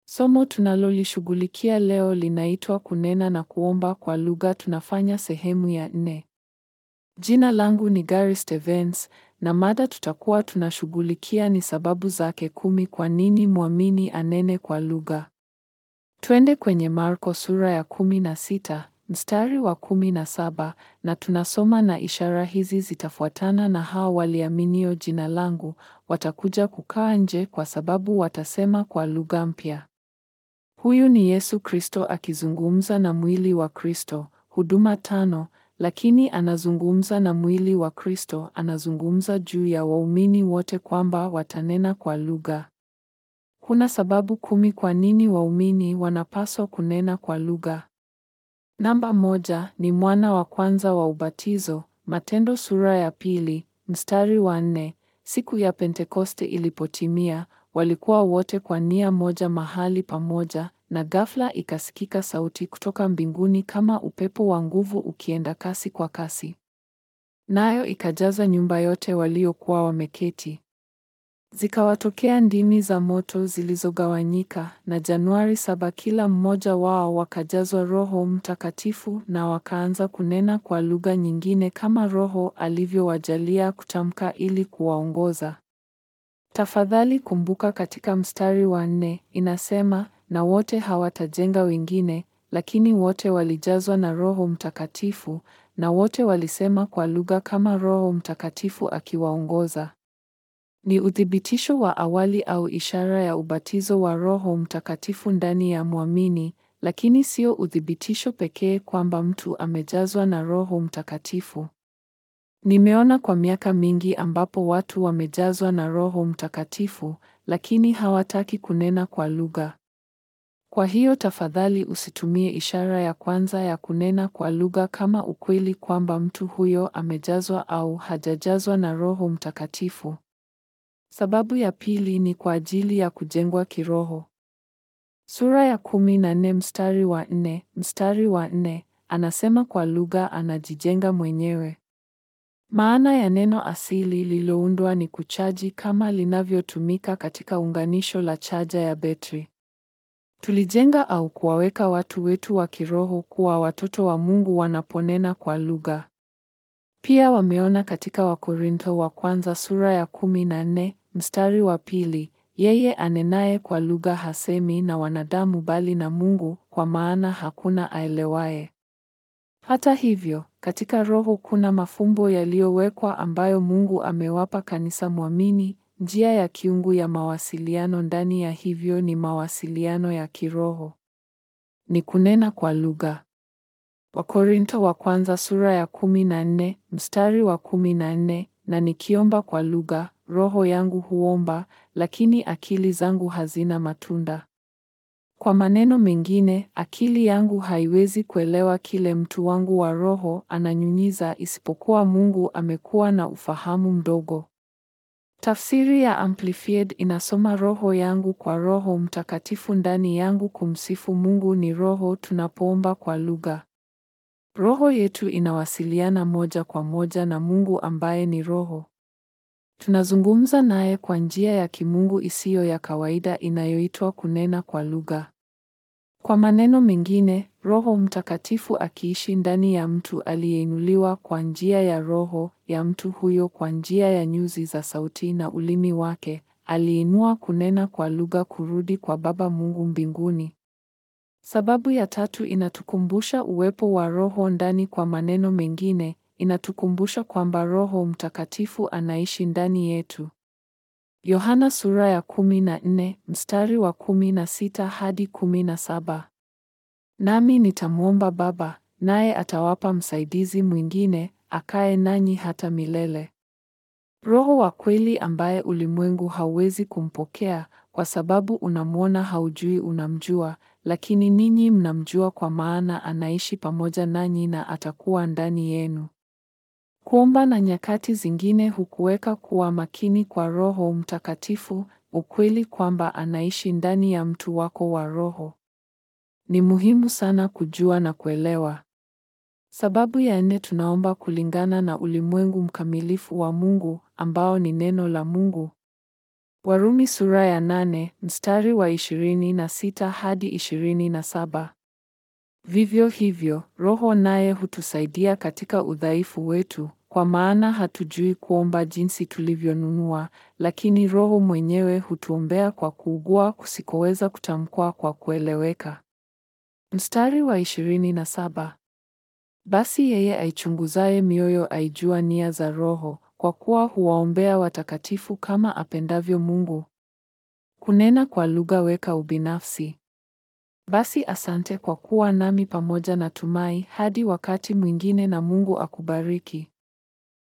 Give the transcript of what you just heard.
Somo tunalolishughulikia leo linaitwa kunena na kuomba kwa lugha. Tunafanya sehemu ya nne. Jina langu ni Gary Stevens na mada tutakuwa tunashughulikia ni sababu zake kumi kwa nini mwamini anene kwa lugha. Twende kwenye Marko sura ya kumi na sita mstari wa kumi na saba na tunasoma, na ishara hizi zitafuatana na hao waliaminio jina langu, watakuja kukaa nje, kwa sababu watasema kwa lugha mpya. Huyu ni Yesu Kristo akizungumza na mwili wa Kristo. Huduma tano, lakini anazungumza na mwili wa Kristo, anazungumza juu ya waumini wote kwamba watanena kwa lugha. Kuna sababu kumi kwa nini waumini wanapaswa kunena kwa lugha. Namba moja ni mwana wa kwanza wa ubatizo. Matendo sura ya pili mstari wa nne. Siku ya Pentekoste ilipotimia, walikuwa wote kwa nia moja mahali pamoja, na ghafla ikasikika sauti kutoka mbinguni kama upepo wa nguvu ukienda kasi kwa kasi, nayo ikajaza nyumba yote waliokuwa wameketi. Zikawatokea ndimi za moto zilizogawanyika, na Januari saba kila mmoja wao wakajazwa Roho Mtakatifu, na wakaanza kunena kwa lugha nyingine kama Roho alivyowajalia kutamka ili kuwaongoza. Tafadhali kumbuka katika mstari wa nne inasema, na wote hawatajenga wengine, lakini wote walijazwa na Roho Mtakatifu, na wote walisema kwa lugha kama Roho Mtakatifu akiwaongoza. Ni uthibitisho wa awali au ishara ya ubatizo wa Roho Mtakatifu ndani ya mwamini, lakini sio uthibitisho pekee kwamba mtu amejazwa na Roho Mtakatifu. Nimeona kwa miaka mingi ambapo watu wamejazwa na Roho Mtakatifu, lakini hawataki kunena kwa lugha. Kwa hiyo tafadhali usitumie ishara ya kwanza ya kunena kwa lugha kama ukweli kwamba mtu huyo amejazwa au hajajazwa na Roho Mtakatifu. Sababu ya pili ni kwa ajili ya kujengwa kiroho. Sura ya kumi na nne mstari wa nne mstari wa nne anasema kwa lugha anajijenga mwenyewe. Maana ya neno asili lililoundwa ni kuchaji kama linavyotumika katika unganisho la chaja ya betri. Tulijenga au kuwaweka watu wetu wa kiroho kuwa watoto wa Mungu wanaponena kwa lugha. Pia wameona katika Wakorintho wa kwanza sura ya kumi na nne mstari wa pili, yeye anenaye kwa lugha hasemi na wanadamu bali na Mungu, kwa maana hakuna aelewaye. Hata hivyo, katika Roho kuna mafumbo yaliyowekwa ambayo Mungu amewapa kanisa mwamini, njia ya kiungu ya mawasiliano ndani ya hivyo ni mawasiliano ya kiroho. Ni kunena kwa lugha. Wakorintho wa kwanza sura ya kumi na nne mstari wa kumi na nne na nikiomba kwa lugha, roho yangu huomba, lakini akili zangu hazina matunda. Kwa maneno mengine, akili yangu haiwezi kuelewa kile mtu wangu wa roho ananyunyiza, isipokuwa Mungu amekuwa na ufahamu mdogo. Tafsiri ya Amplified inasoma roho yangu kwa Roho Mtakatifu ndani yangu kumsifu Mungu ni roho tunapoomba kwa lugha. Roho yetu inawasiliana moja kwa moja na Mungu ambaye ni roho. Tunazungumza naye kwa njia ya kimungu isiyo ya kawaida inayoitwa kunena kwa lugha. Kwa maneno mengine, Roho Mtakatifu akiishi ndani ya mtu aliyeinuliwa kwa njia ya roho ya mtu huyo kwa njia ya nyuzi za sauti na ulimi wake, aliinua kunena kwa lugha kurudi kwa Baba Mungu mbinguni. Sababu ya tatu inatukumbusha uwepo wa Roho ndani. Kwa maneno mengine, inatukumbusha kwamba Roho Mtakatifu anaishi ndani yetu. Yohana sura ya kumi na nne mstari wa kumi na sita hadi kumi na saba nami nitamwomba Baba, naye atawapa msaidizi mwingine akae nanyi hata milele, Roho wa kweli ambaye ulimwengu hauwezi kumpokea kwa sababu unamwona, haujui unamjua, lakini ninyi mnamjua, kwa maana anaishi pamoja nanyi na atakuwa ndani yenu. Kuomba na nyakati zingine hukuweka kuwa makini kwa Roho Mtakatifu, ukweli kwamba anaishi ndani ya mtu wako wa roho. Ni muhimu sana kujua na kuelewa. Sababu ya nne, tunaomba kulingana na ulimwengu mkamilifu wa Mungu ambao ni neno la Mungu. Warumi sura ya nane, mstari wa ishirini na sita hadi ishirini na saba. Vivyo hivyo, Roho naye hutusaidia katika udhaifu wetu, kwa maana hatujui kuomba jinsi tulivyonunua, lakini Roho mwenyewe hutuombea kwa kuugua kusikoweza kutamkwa kwa kueleweka. Mstari wa ishirini na saba. Basi yeye aichunguzaye mioyo aijua nia za Roho, kwa kuwa huwaombea watakatifu kama apendavyo Mungu. Kunena kwa lugha weka ubinafsi. Basi asante kwa kuwa nami pamoja na Tumai hadi wakati mwingine na Mungu akubariki.